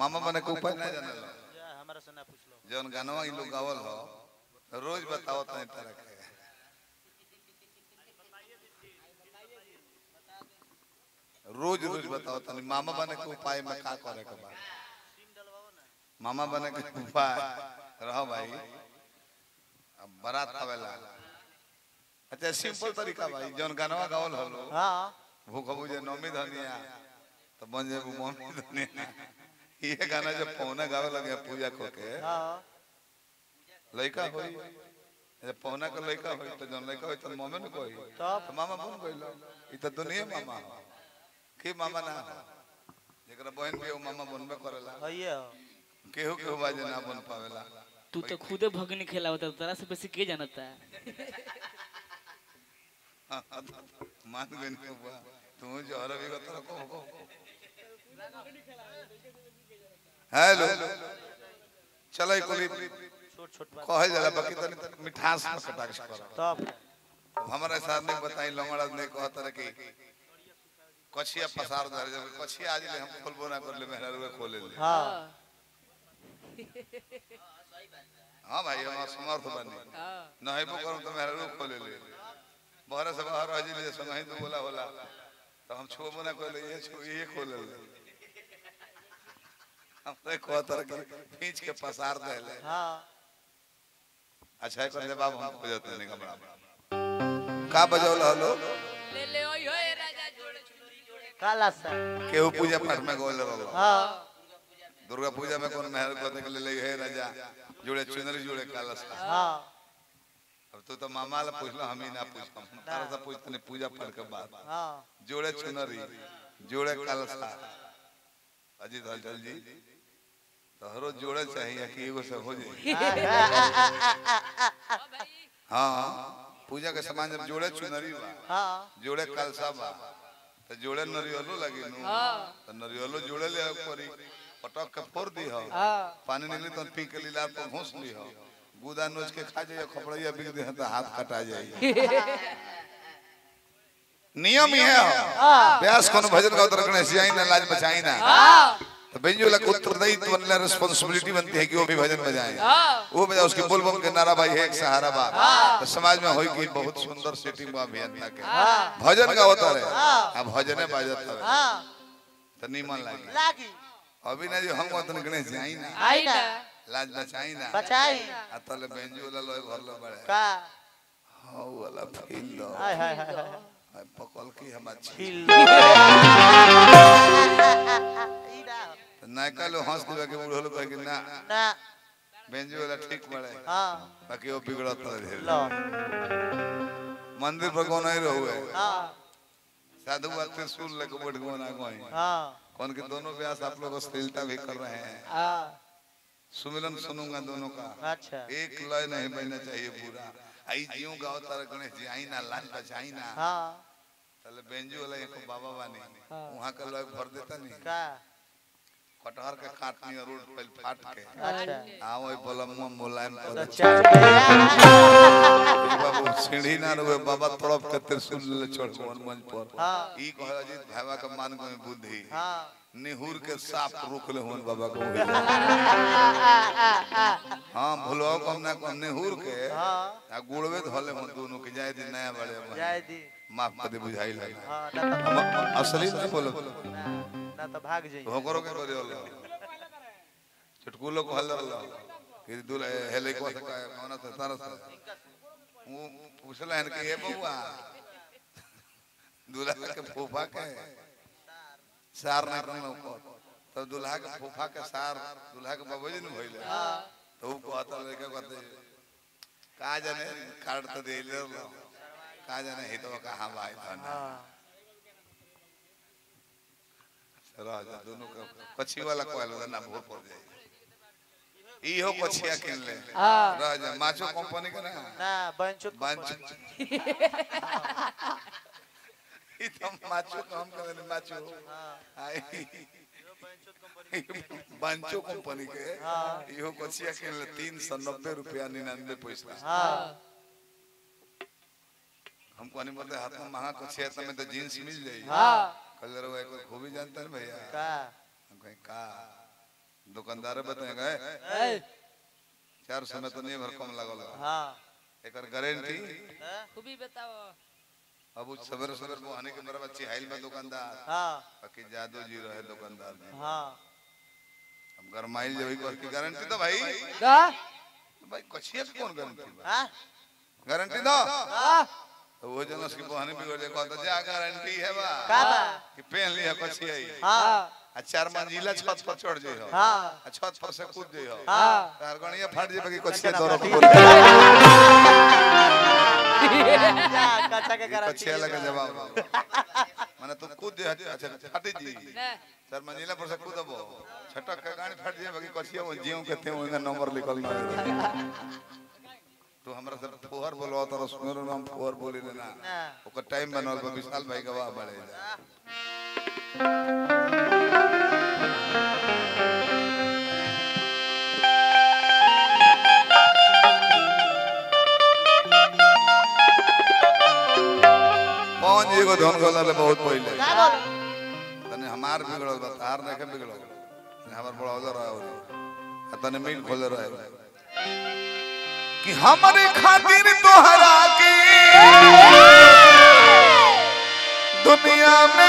मामा बने के उपाय ना जाने लो जा हमारा से ना पूछ लो जौन गानवा इन लोग गावल हो रोज बताओ तनी तरह के रोज रोज बताओ तनी मामा बने के उपाय में का करे के बा मामा बने के उपाय रहो भाई अब बारात आवेला अच्छा सिंपल तरीका भाई जौन गानवा गावल हो लोग हाँ भूख बुझे नौमी धनिया तो बन जाए मौमी धनिया ये गाना जब पौना गावे लगे पूजा को के हाँ लड़का होई जब पौना के लड़का होई तो जौन लड़का होई तो मम्मी ने कोई तब तो मामा बन गइल ई तो दुनिया मामा हो के मामा ना हो जेकरा बहन के मामा बनबे करेला हइये हो केहू केहू बाजे ना बन पावेला तू तो खुदे भगनी खेलावता तोरा से बेसी के जानता मान गइन के बा तू जो हर भी कतर को को हेलो चलो कोली छोट छोट बात कहल जाला बाकी तनी मिठास में कटाक्ष कर तब हमारे साथ ने बताई लंगड़ा ने कहत रहे कि कछिया पसार दे जब कछिया आज ले हम खोलबो ना कर ले मेहरा रुए खोले ले हाँ हां भाई हम समर्थ बनी नहेबो करूं तो मेहरा रुए खोले ले बहरे से बाहर आज ले संग तो बोला होला तो हम छुबो ना कर ले ये छू ये खोले ले हमरे कहत रहे कि खींच के पसार दे ले हाँ अच्छा कर जवाब हम हो जाते नहीं कमरा का बजौल हलो ले ले ओय होय राजा जोड़े चुनरी जोड़े काला सा केहू पूजा पाठ में गोल रहो हाँ दुर्गा पूजा में कौन मेहर को देख ले हे राजा जुड़े चुनरी जुड़े कलश हाँ अब तू तो मामा ला पूछ लो हम ही ना पूछ हम तारा से पूछ तने पूजा पाठ के बाद हाँ जोड़े चुनरी जोड़े कलश अजीत हलचल जी तो हरो जोड़े चाहिए कि एगो से हो जाए हाँ पूजा के सामान जब जोड़े चुनरी बा हाँ जोड़े कलसा बा तो जोड़े नरियलो लगी नु तो नरियलो जोड़े ले परी पटक के फोड़ दी हो पानी निकली तो पी के लीला पर घोंस ली हो गुदा नोच के खा जाइए खपड़िया बिक दे तो हाथ कटा जाइए नियम ही है हो व्यास कौन भजन का उतर गणेश जी ना लाज बचाई ना तो बेंजो लग उत्तरदायित्व बनला रिस्पांसिबिलिटी बनती है कि वो भी भजन बजाए वो बजा उसके बोल बम के नारा भाई है एक सहारा बा तो समाज में होई कि बहुत सुंदर सेटिंग बा अभियंता के भजन का होता है अब भजने बाजत है हाँ तो निमन लागी लागी अभी ना जो हम वतन गणेश जाई ना आई ना लाज बचाई ना बचाई अतले बेंजो वाला लोग घर लो बड़े का हां वाला फील दो हाय हाय हाय हाय हाय, पकल की हम अच्छी खिल ई ना तो नायका लो हंस दिवा के बूढ़ो लोग कहे कि ना ना बेंजो वाला ठीक बड़े हाँ बाकी वो बिगड़त रहे लो मंदिर पर कौन नहीं रहुए हाँ साधु बात त्रिशूल लेके बैठ गो ना कोई हाँ कौन के दोनों व्यास आप लोग अश्लीलता भी कर रहे हैं हाँ सुमिरन सुनूंगा दोनों का अच्छा एक लय नहीं बनना चाहिए पूरा आई जियो गाओ तारा गणेश जी आई ना लाज बचाई ना हाँ तले बेंजू वाला एक बाबा बानी हाँ। वहां का लोग भर देता नहीं का कटहर के काटनी और रोड पे फाट के अच्छा आ वही बलमुआ मुलायम कर तो दे चल गया बाबू सीढ़ी ना रहे बाबा तड़प के त्रिशूल ले चढ़ मन मंच पर हाँ ई कह अजीत भावा के मान को बुद्धि हाँ निहुर के साफ रोक ले होन बाबा को हां भुलवा को हमने को निहुर के हाँ आ गुड़वे धले होन दोनों के जाय दिन नया बड़े जाय दी माफ कर दे बुझाई लगे हाँ ना तो हम असली नहीं बोलो ना ना तो भाग जाइए भोकरो के करे होला चटकुलो को हल्ला होला कि दुल हेले को सका कौन से तारा से वो पूछला है कि ये बउआ दूल्हा के फूफा के सार ना करना को तब दूल्हा के फूफा के सार दूल्हा के बाबूजी ने भइले तो वो कहता लड़का कहते का जाने कार्ड तो दे ले लो का जाने ही तो कहां भाई धन हाँ राजा दोनों का कच्छी वाला कोयल वाला ना भोर पड़ जाए इहो कच्छिया किन ले राजा माचो कंपनी के ना ना बंचुत बांच ई तो माचो काम करे ने माचो आई बांचो कंपनी के इहो कच्छिया किन ले तीन सौ नब्बे रुपया निन्यानवे पैसा हाँ हम कहने बोलते हाथ में महंगा कच्छिया तो में तो जींस मिल जाई हाँ कलर वो एक खूबी जानता है भैया का हम कहें का दुकानदार बताए गए ए, चार समय तो नहीं भर कम लगल हाँ एकर गारंटी हाँ, खूबी बताओ अब उस सवेरे सवेरे मुहाने के मेरा बच्ची हाइल में दुकानदार हाँ बाकी जादू जी रहे दुकानदार में हाँ अब गरमाइल जब को की गारंटी दो भाई का भाई कछिया के कौन गारंटी बा हाँ गारंटी दो हाँ तो वो जन उसकी बहनी बिगड़ जाए कहता जा गारंटी है बा का बा कि पहन लिया कछिया ही हाँ आ चार मंजिला छत पर चढ़ जाइयो हाँ आ छत पर से कूद जाइयो हाँ तार गणिया फाट जाए बाकी कछिया कचरा दौड़त फाटी। बोल जा कच्चा के गारंटी कछिया लगे जवाब माने तू कूद दे अच्छा फाटी जी चार मंजिला पर से कूदबो छटक के गाड़ी फाट जाए बाकी कछिया वो जीव के थे ओंगा नंबर लिखल ना रहे। तू हमरा से फोहर बोलवा तो सुनो नाम फोहर बोली लेना ना ओकर टाइम बनल बा विशाल भाई गवाह बड़े पवन जी को धन गलल बहुत पहले का बोल तने हमार बिगड़ल बा तार नहीं बिगड़ल तने हमार बड़ा उधर रहा हो तने मिल खोले रहे कि हमारे खातिर तोहरा के दुनिया में